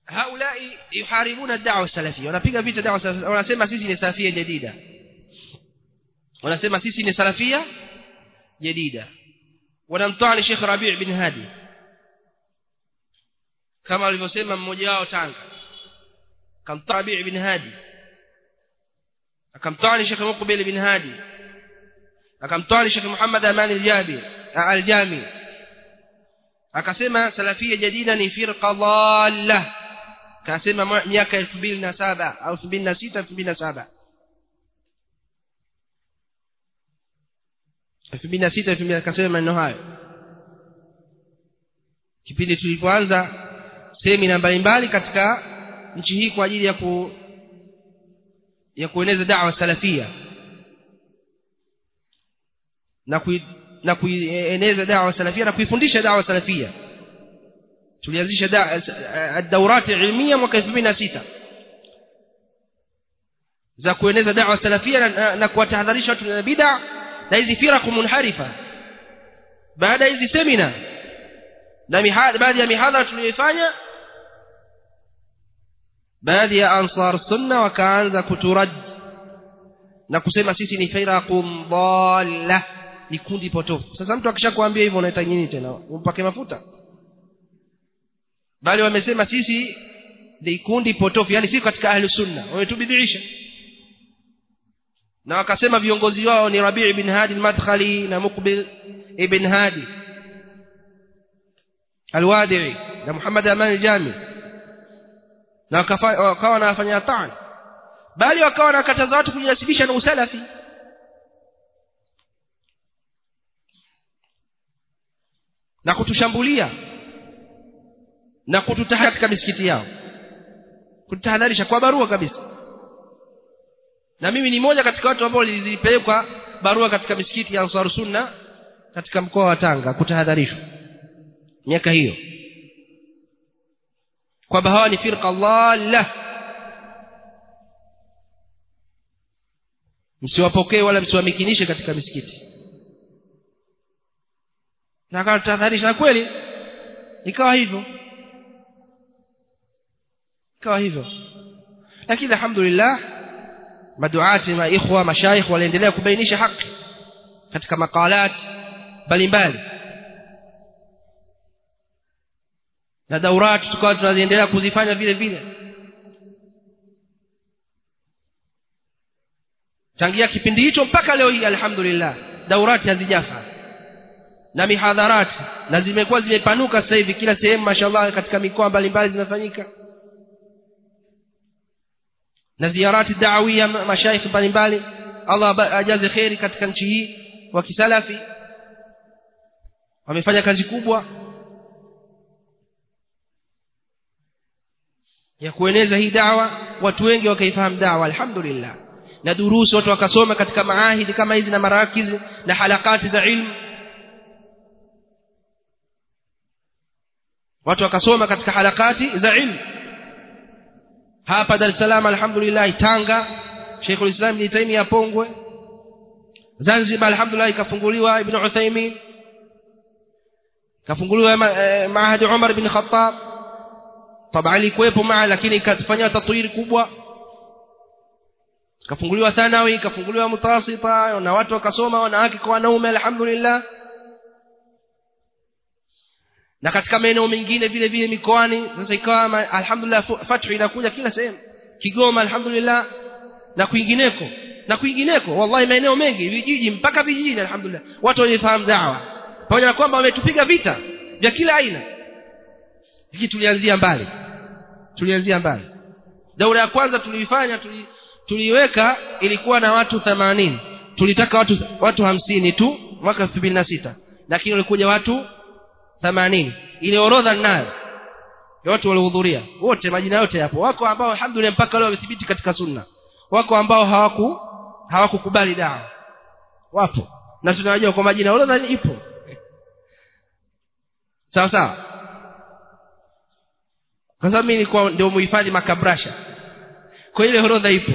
haulai yuharibuna da'wa salafia wanapiga vita da'wa salafia wanasema sisi ni salafia jadida wanasema sisi ni salafia jadida wanamtwani Sheikh Rabi' bin Hadi kama alivyosema mmoja wao Tanga kamtwani Rabi' bin Hadi akamtwani Sheikh Muqbil bin Hadi akamtwani Sheikh Muhammad Aman al-Jabi al-Jami akasema salafia jadida ni firqa dhalla akasema miaka 2007 au 2006 2007 2006 akasema maneno hayo kipindi tulipoanza semina mbalimbali katika nchi hii kwa ajili ya ku ya kueneza da'wa salafia na kui, na kuieneza da'wa salafia na kuifundisha da'wa salafia tulianzisha ad-dawrat ilmiya mwaka 2006 za kueneza da'wa salafia na, na kuwatahadharisha watu na bid'a na hizi firaq munharifa baada hizi semina na baadhi ya mihadhara tuliyoifanya baadhi ya ansar sunna wakaanza kuturad na kusema sisi ni firaqun dhalla ni kundi potofu sasa mtu akishakwambia hivyo unaita nini tena umpake mafuta bali wamesema sisi ni kundi potofu yani sisi katika ahli sunna wametubidhiisha na wakasema viongozi wao ni Rabi' ibn Hadi al-Madkhali na Muqbil ibn Hadi al-Wadi'i na Muhammad Aman al-Jami na wakawa wanafanya ta'an bali wakawa wanakataza watu kujinasibisha na usalafi na kutushambulia na kututahadharisha katika misikiti yao kututahadharisha kwa barua kabisa na mimi ni moja katika watu ambao zilipelekwa barua katika misikiti ya Ansar Sunna katika mkoa wa Tanga kutahadharishwa miaka hiyo kwamba hawa ni firqa dhalla msiwapokee wala msiwamikinishe katika misikiti na akatahadharisha na kweli ikawa hivyo ikawa hivyo lakini alhamdulillah maduati ma ikhwa mashaikh waliendelea kubainisha haki katika makalat mbalimbali na daurat tukawa tunaziendelea kuzifanya vile vile tangia kipindi hicho mpaka leo hii alhamdulillah daurati hazijafa na mihadharati na zimekuwa zimepanuka sasa hivi kila sehemu mashallah katika mikoa mbalimbali zinafanyika na ziarati da'awia mashaikh mbalimbali Allah ajaze khairi katika nchi hii wa kisalafi wamefanya kazi kubwa ya kueneza hii dawa watu wengi wakaifahamu dawa alhamdulillah na durusu watu wakasoma katika maahidi kama hizi na marakizi na halakati za ilmu watu wakasoma katika halakati za ilmu hapa Dar es Salaam alhamdulillah Tanga Sheikhul Islam Ibn Taymiyyah Pongwe Zanzibar alhamdulillah ikafunguliwa Ibn Uthaymeen kafunguliwa Maahad Umar ibn Khattab طبعا ilikuwepo maa lakini ikafanywa tatwiri kubwa kafunguliwa thanawi kafunguliwa mutasita na watu wakasoma wanawake kwa wanaume alhamdulillah na katika maeneo mengine vile vile mikoani sasa ikawa alhamdulillah fathu inakuja kila sehemu Kigoma alhamdulillah na kwingineko na kwingineko wallahi maeneo mengi vijiji mpaka vijijini alhamdulillah watu walifahamu dawa pamoja na kwamba wametupiga vita vya kila aina hiki tulianzia mbali tulianzia mbali daura ya kwanza tuliifanya tuli, tuliweka ilikuwa na watu 80 tulitaka watu watu hamsini tu mwaka 2006 lakini walikuja watu 80 ile orodha ninayo ya watu waliohudhuria wote majina yote yapo wako ambao alhamdulillah mpaka leo wamethibiti katika sunna wako ambao hawaku hawakukubali dawa wapo na tunajua kwa majina orodha ipo sawa sawa kwa sababu mimi nilikuwa ndio muhifadhi makabrasha kwa ile orodha ipo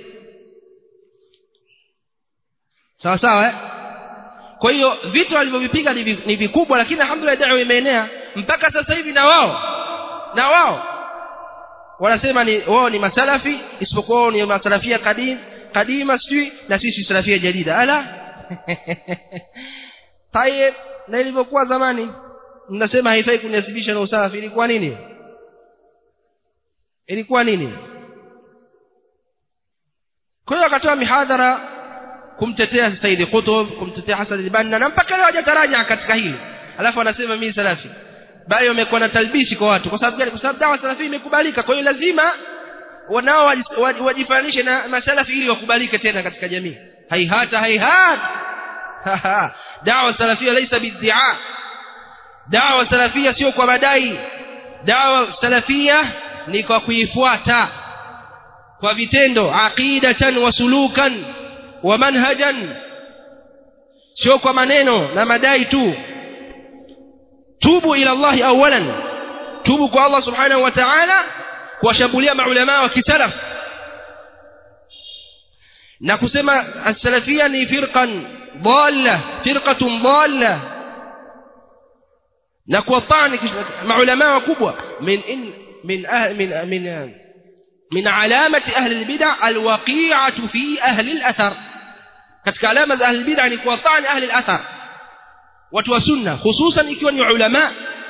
sawa sawa eh? kwa hiyo vitu walivyovipiga ni vikubwa lakini alhamdulillah dawa imeenea mpaka sasa hivi na wao na wao wanasema ni wao ni masalafi isipokuwa wao ni masalafia kadim kadima sijui na sisi salafia jadida ala tayeb na ilivyokuwa zamani mnasema haifai kunisibisha na usalafi ilikuwa nini ilikuwa nini kwa hiyo akatoa mihadhara kumtetea Said Qutb kumtetea Hassan al-Banna na mpaka leo hajataraja katika hili alafu anasema mimi salafi bali wamekuwa na talbishi kwa watu kwa sababu gani kwa sababu dawa salafi imekubalika kwa hiyo lazima wanao wajifananishe na masalafi ili wakubalike tena katika jamii haihata haihata dawa salafia laisa bid'a dawa salafia sio kwa madai dawa salafia ni kwa kuifuata kwa vitendo aqidatan wa sulukan wa manhajan sio kwa maneno na madai tu tubu ila Allah awalan tubu kwa Allah subhanahu wa ta'ala kuwashambulia maulama wa kisalaf na kusema as-salafia ni firqan dhalla firqatun dhalla na kuwatani maulama wakubwa min in min min min من علامة أهل البدع الوقيعة في أهل الأثر katika alama za ahli bid'a ni kuwatani ahli al-athar watu wa sunna hususan ikiwa ni ulama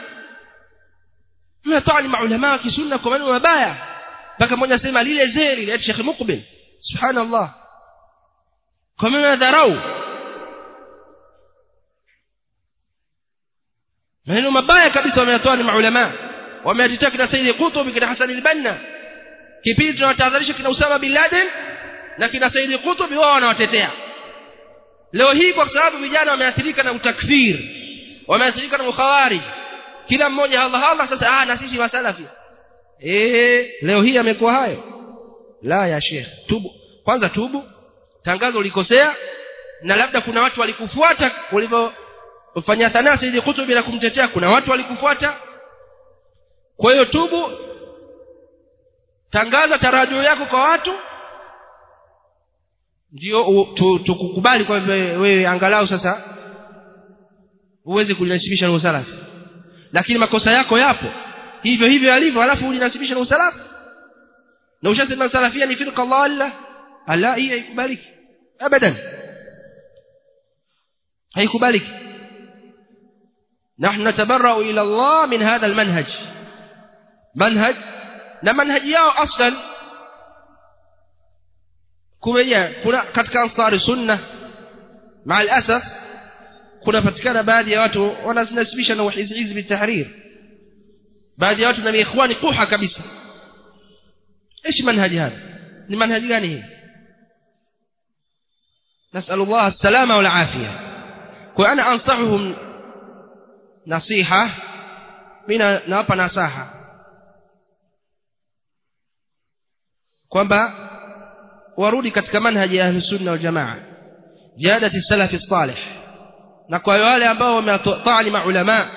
mnatani maulama wa kisunna kwa maneno mabaya mpaka mmoja asema lile zee lile Sheikh Muqbil subhanallah kwa maneno dharau maneno mabaya kabisa wameyatoa ni maulama wameatetea kina Sayyid Qutb kina Hassan al-Banna kipindi tunawatahadharisha kina Usama bin Laden na kina Said Qutb wao wanawatetea leo hii kwa sababu vijana wameathirika na utakfir wameathirika na ukhawarij kila mmoja Allah Allah sasa ah na sisi masalafi eh leo hii amekuwa hayo la ya sheikh tubu kwanza tubu tangazo ulikosea na labda kuna watu walikufuata ulivyofanya sanaa Said Qutb na kumtetea kuna watu walikufuata kwa hiyo tubu tangaza tarajio yako kwa watu ndio tukukubali kwa wewe angalau sasa uweze kulinasibisha na usalafi lakini makosa yako yapo hivyo hivyo yalivyo alafu ulinasibisha na usalafi na ushasema salafia ni firqa dhalla ala hii haikubaliki abadan haikubaliki نحن نتبرأ إلى الله من هذا المنهج منهج na manhaji yao aslan kumeja kuna katika ansari sunna مع الاسف kunapatikana baadhi ya watu wanazinasibisha na hizbi tahrir baadhi ya watu na ikhwani kuha kabisa ايش منهج هذا ni manhaji gani hii نسال الله السلامه والعافيه وانا انصحهم نصيحه mimi nawapa nasaha kwamba warudi katika manhaji ya sunna wal jamaa jihadati salafi salih na kwa wale ambao wametani maulama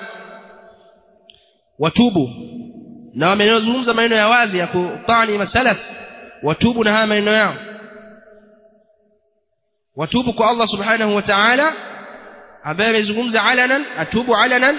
watubu na wamenozungumza maneno ya wazi ya kutani masalaf watubu na haya maneno yao watubu kwa Allah subhanahu wa ta'ala ambaye amezungumza alanan atubu alanan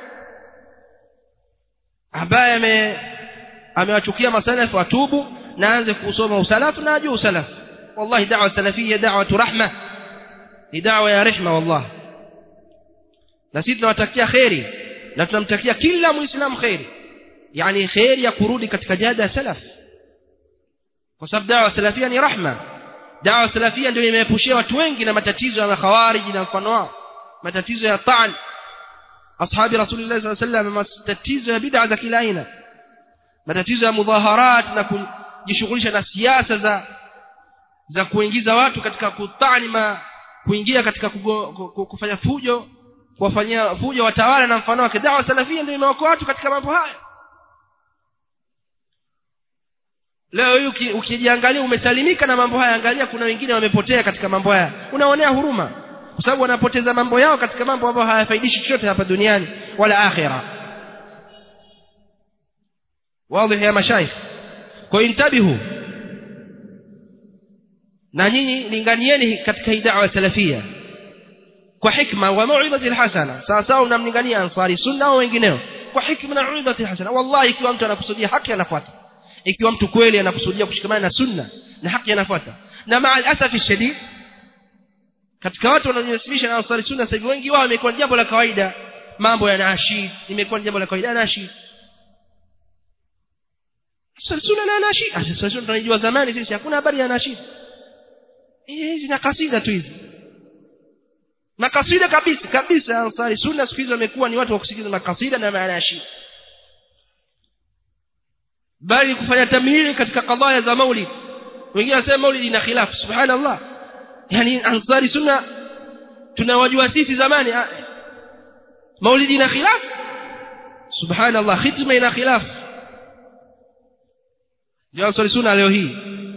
ambaye amewachukia masalafu atubu naanze kusoma usalafu na ajue usalafu wallahi da'wa salafiyya da'watu rahma ni da'wa ya rehma wallahi na sisi tunawatakia khairi na tunamtakia kila muislamu khairi yani khairi ya kurudi katika jada ya salaf kwa sababu da'wa salafia ni rahma da'wa salafia ndio imeepushia watu wengi na matatizo ya makhawarij na mfano wao matatizo ya ta'an ashabi rasulullah sallallahu alaihi wasallam matatizo ya bid'a za kila aina matatizo ya mudhaharat na kujishughulisha na siasa za za kuingiza watu katika kutanima kuingia katika kugo, kufanya fujo kuwafanyia fujo watawala na mfano wake dawa salafia ndio imewakoa watu katika mambo haya leo hii ukijiangalia umesalimika na mambo haya angalia kuna wengine wamepotea katika mambo haya unaonea huruma kwa sababu wanapoteza mambo yao katika mambo ambayo hayafaidishi chochote hapa duniani wala akhira wazi ya mashaikh kwa intabihu na nyinyi linganieni katika hii da'wa salafia kwa hikma wa mauidhati alhasana sawa sawa mnamlingania ansari sunna au wengineo kwa hikma na mauidhati alhasana wallahi ikiwa mtu anakusudia haki anafuata ikiwa mtu kweli anakusudia kushikamana na sunna na haki anafuata na maa alasafi shadid katika watu wanaojinasibisha na ansari sunna sasa hivi wengi wao imekuwa jambo la kawaida mambo ya nashid imekuwa jambo la kawaida nashid ansari sunna na nashid ansari sunna tunajua zamani sisi hakuna habari ya nashid hizi na kasida tu hizi na kasida kabisa kabisa ansari sunna siku hizi wamekuwa ni watu wa kusikiliza makasida na manashid bali kufanya tamhili katika kadhaya za maulid wengine wanasema maulid ina khilafu subhanallah yani ansari sunna tunawajua sisi zamani maulid ina khilafu subhanallah khitma ina khilafu ndio ansari sunna leo hii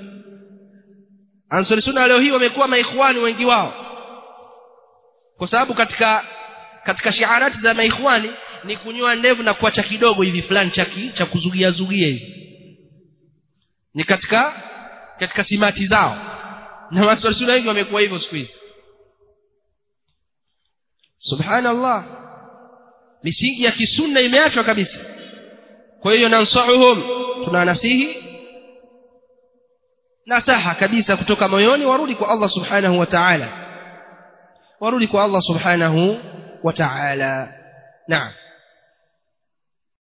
ansari sunna leo hii wamekuwa maikhwani wengi wao kwa sababu katika katika shiarati za maikhwani ni kunyoa ndevu na kuacha kidogo hivi fulani cha cha kuzugia zugia hivi ni katika katika simati zao na watu sunna wengi wamekuwa hivyo siku hizi subhanallah misingi ya kisunna imeachwa kabisa kwa hiyo nansahuhum tunanasihi nasaha kabisa kutoka moyoni warudi kwa Allah subhanahu wa ta'ala warudi kwa Allah subhanahu wa ta'ala naam